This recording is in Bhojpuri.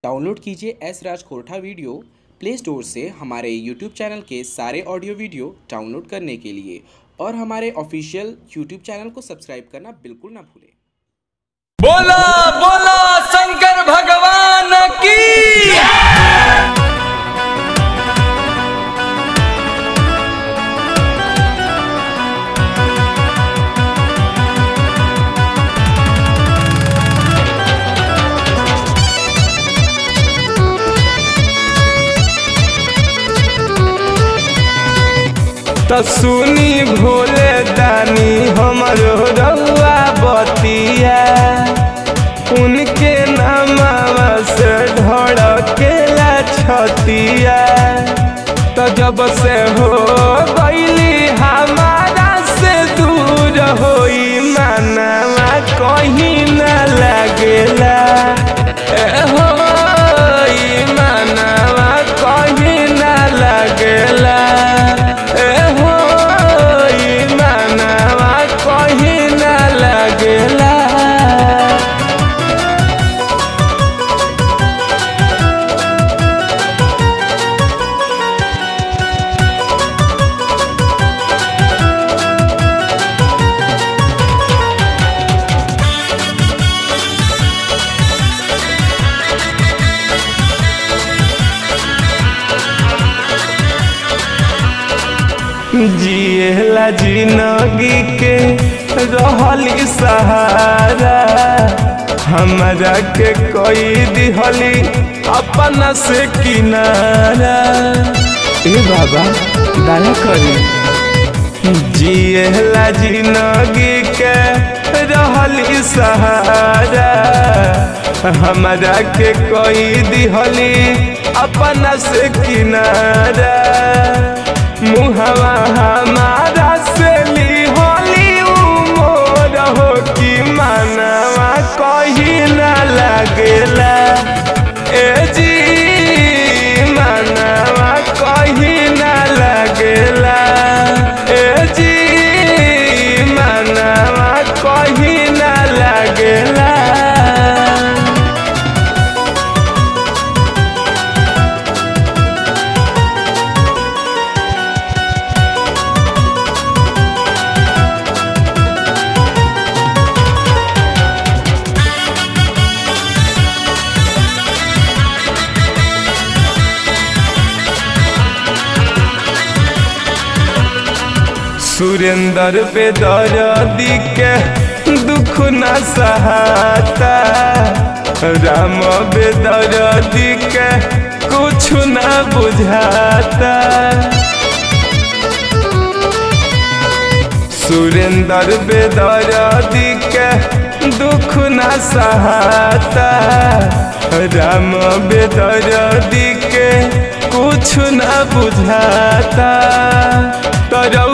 डाउनलोड कीजिए S Raj Khortha video play store से हमारे यूट्यूब चैनल के सारे ऑडियो वीडियो डाउनलोड करने के लिए और हमारे ऑफिशियल यूट्यूब चैनल को सब्सक्राइब करना बिल्कुल ना भूलें बोला बोला शंकर भगवान की तो सुनी भोले दानी हमरो रउआ बतिया उनके नामावा से ढड़केला छतिया तो जब से हो गईली हमारा से दूर होई मानवा कहीं न लगेला ए हो ई मानवा कहीं न लगेला ए हो ई मानवा कहीं न लगेला जिएला जिंदगी के रहली सहारा हमरा के कोई दिहली अपना से किनारा ए बाबा दया करी जिएला जिंदगी के रहली सहारा हमरा के कोई दिहली अपना से किनारा मुहवा हमारा से लिहली उमोर हो कि मानवा कहीं न लगेला ए जी मानवा कहीं न लगेला ए जी मानवा कहीं न लगेला सुरेंद्र पे दर्दी के दुख न सहाता राम बेदर्दी के कुछ न बुझाता सुरेंद्र बेदर्दी के दुख न सहाता राम बेदर्दी के कुछ न बुझाता तरौ